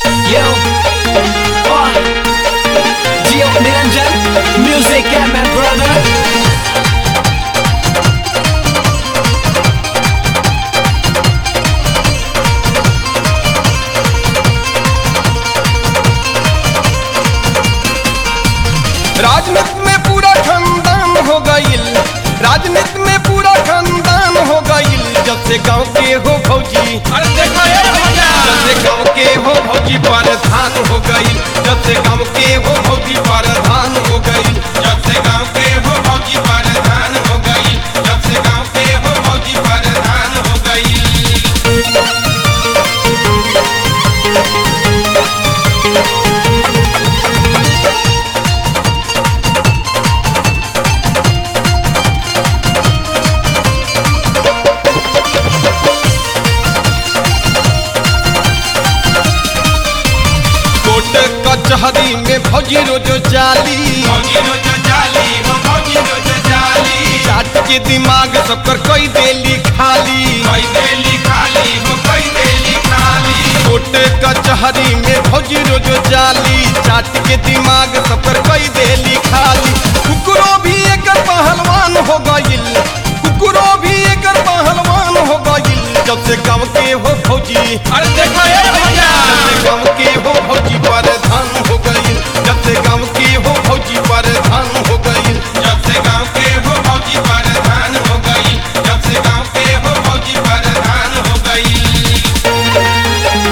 Yo, oh, Gio Niranjan, music and my brother. राजनीति में पूरा खानदान हो गईल राजनीति में पूरा खानदान हो गईल जब से गांव के हो भौजी अरे देखो ये भैया जब से गांव के हो भौजी प्रधान हो गईल जब से गांव के हो भौजी प्रधान हो गईल जब से गांव के हो भौजी प्रधान हो गई जब से गांव के हो भौजी प्रधान हो गई कोर्ट कचहरी में भौजी रोज जाली भौजी रोज जाली हो भौजी रोज जाली चाट के दिमाग सबकर कई देली खाली कोई देली खाली हो कोई देली खाली कोर्ट कचहरी में भौजी रोज जाली चाट के दिमाग सबकर कई देली खाली कुकरो भी एकर पहलवान हो गईल कुकरो भी एकर पहलवान हो गईल जब से गाँव के हो भौजी अरे देखो ये भैया जब से गाँव के हो भौजी प्रधान हो गईल जब से गाँव के हो भौजी प्रधान हो गईल जब से गांव के हो भौजी प्रधान हो गई जब से गांव के हो भौजी प्रधान हो गई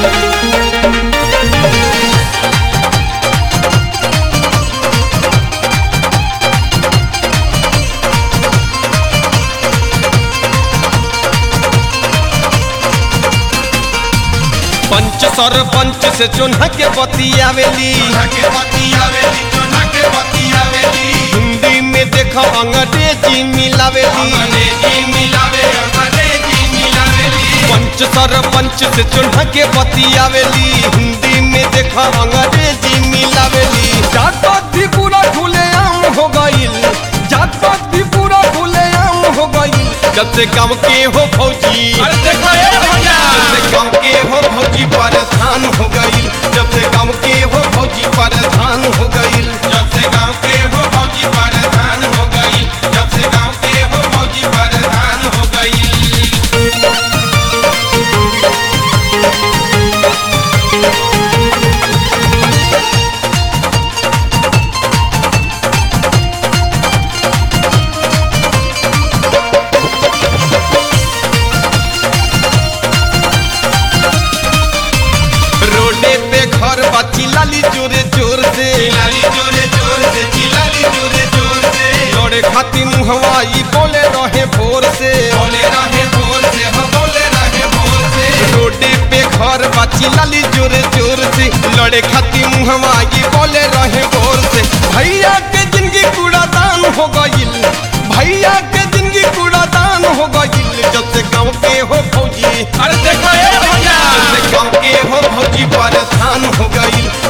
पंच सरपंच से चुन्हा के बतियावेली के बती आवेली चोना के बती आवेली हिंदी में देखो अंग्रेजी मिलावेली अंग्रेजी मिलावे अंग्रेजी मिलावेली पंच सरपंच से चुन्हा के बतियावेली हिंदी में देखो अंग्रेजी मिलावेली जात भी पूरा खुले आम हो गईल जात भी पूरा खुले आम हो गईल जब से गाँव के हो फौजी अरे देखो ये भैया जब से गाँव के हो फौजी प्रधान हो गईल जब से गाँव के हो फौजी प्रधान हो गईल जब से गांव के हो भौजी प्रधान हो गई जब से गांव के हो भौजी प्रधान हो गई रोडे पे घर बची लाली जोरे जोर से चिल्लाली जोरे जोर से चिल्लाली जोरे जोर से लड़े खातिर मुहवाई बोले रहे भोर से बोले रहे भोर से हो बोले रहे भोर से रोडे पे घर बची लाली जोरे जोर से लड़े खातिर मुहवाई बोले रहे भोर से भैया के जिंदगी कूड़ादान हो गईल भैया के जिंदगी कूड़ादान हो गईल जब से गाँव के हो फौजी अरे देखो ये भैया जब से गाँव के हो फौजी प्रधान हो गईल